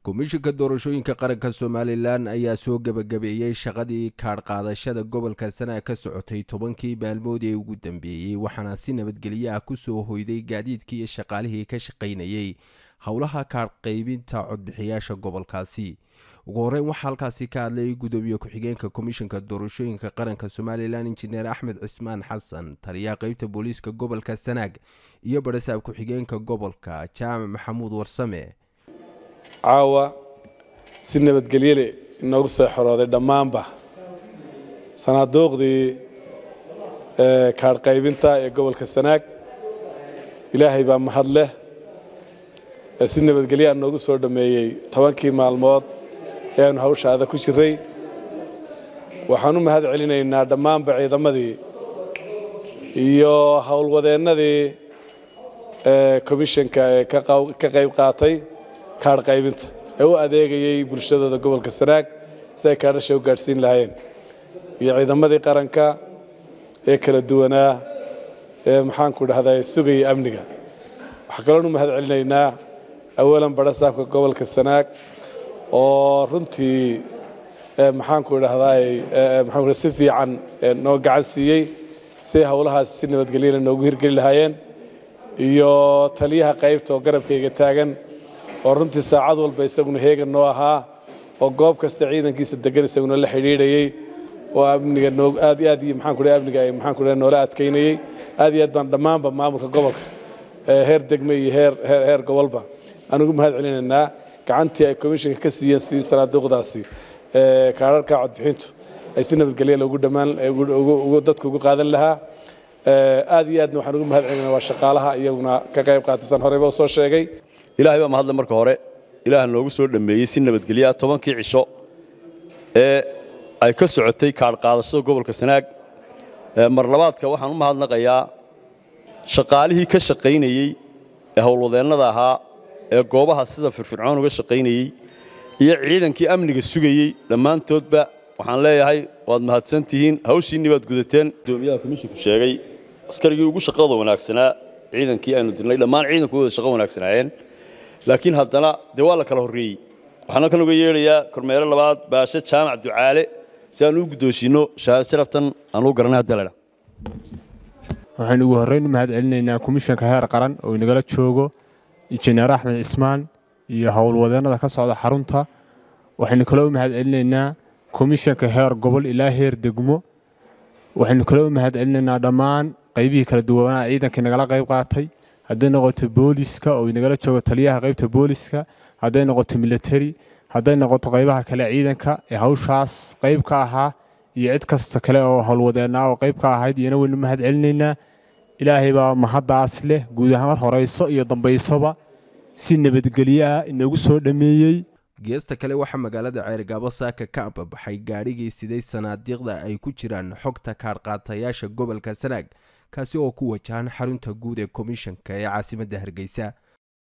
komishinka doorashooyinka qaranka somalilan ayaa soo gebagabeeyey shaqadii kaadh qaadashada gobolka sanaag ka socotay tobankii maalmood ee ugu dambeeyey waxaana si nabadgelyo ah kusoo hoyday gaadiidkii iyo shaqaalihii ka shaqaynayey howlaha kaadh qaybinta codbixiyaasha gobolkaasi ugu horeyn waxaa halkaasi ka hadlay gudoomiye ku-xigeenka komishinka doorashooyinka qaranka somalilan injineer axmed cismaan xasan taliyaha qeybta booliiska gobolka sanaag iyo barasaab ku-xigeenka gobolka jaamac maxamuud warsame caawa si nabadgelyole inoogu soo xorooday dhammaanba sanaaduuqdii kaadh qaybinta ee gobolka sanaag ilaahay baa mahad leh si nabadgelyaa noogu soo dhammeeyey tobankii maalmood ee aanu hawshaada ku jiray waxaan u mahad celinaynaa dhammaanba ciidamadii iyo howlwadeennadii komishanka ee ka qayb qaatay kaadh qaybinta ee u adeegayay bulshadooda gobolka sanaag si ay kaadhasha u gaadhsiin lahaayeen iyo ciidamadii qaranka ee kala duwanaa ee maxaanku dhahdaa sugaya amniga waxaa kaloon u mahad celinaynaa awalan barasaabka gobolka sanaag oo runtii maxaanku dhahdaay maxaan si fiican noo gacan siiyey si howlahaas si nabadgelyana noogu hirgeli lahaayeen iyo taliyaha qaybta oo garabkayga taagan oo runtii saacad walba isaguna heegan noo ahaa oo goob kasta ciidankiisa degan isaguna la xidhiidhayey oo amniga noo aad iyo aad iyo maxaanku dhahay amniga ay maxaanku dhahay noola adkaynayey aad iyo aad baan dhammaanba maamulka gobolka heer degme iyo heer heer heer gobolba aan ugu mahad celinaynaa gacantii ay komishinka ka siiyeen sidii sanaaduuqdaasi kaadharka codbixintu ay si nabadgelya loogu dhammaan dadku ugu qaadan lahaa aad iyo aadna waxaan ugu mahad celinaa waa shaqaalaha iyaguna ka qayb qaatasan horeyba u soo sheegay ilaahay baa mahadle marka hore ilaah noogu soo dhammeeyey si nabadgelyaa tobankii cisho ee ay ka socotay kaadh qaadashada gobolka sanaag mar labaadka waxaan u mahadnaqayaa shaqaalihii ka shaqaynayey ee howlwadeennada ahaa ee goobaha sida firfircoon uga shaqaynayey iyo ciidankii amniga sugayey dhammaantoodba waxaan leeyahay waad mahadsan tihiin hawshiinni baad gudateen gudoomiyaha komishinku sheegay askarigii ugu shaqada wanaagsanaa ciidankii aynu dirnay dhammaan ciidanku wada shaqo wanaagsanaayeen laakiin haddana dee waa la kala horreeyey waxaan halkan uga yeedhayaa kormeere labaad baashe jaamac ducaale si aan u guddoonsiinno shahaad sharaftan aan u garanay haddii laydha waxaynu ugu horreyn u mahad celinaynaa komishanka heer qaran oo inagala joogo injineer axmed cismaan iyo howlwadeennada ka socda xarunta waxaynu kaloo u mahad celinaynaa komishanka heer gobol ilaa heer degmo waxaynu kaloo u mahad celinaynaa dhammaan qaybihii kala duwanaa ciidankai nagala qayb qaatay hadday noqoto booliska oo inagala joogo taliyaha qaybta booliska hadday noqoto military hadday noqoto qaybaha kale ciidanka ee hawshaas qayb ka ahaa iyo cid kasta kale oo howlwadeennaa oo qayb ka ahayd iyana waynu mahad celinaynaa ilaahay baa mahaddaas leh guud ahaan mar horayso iyo dambaysoba si nabadgelyo ah inoogu soo dhammeeyey geesta kale waxaa magaalada ceergaabo saaka ka ambabaxay gaadhigii siday sanaadiiqda ay ku jiraan xogta kaadhqaatayaasha gobolka sanaag kaasi oo ku wajahan xarunta guud ee komishanka ee caasimadda hargeysa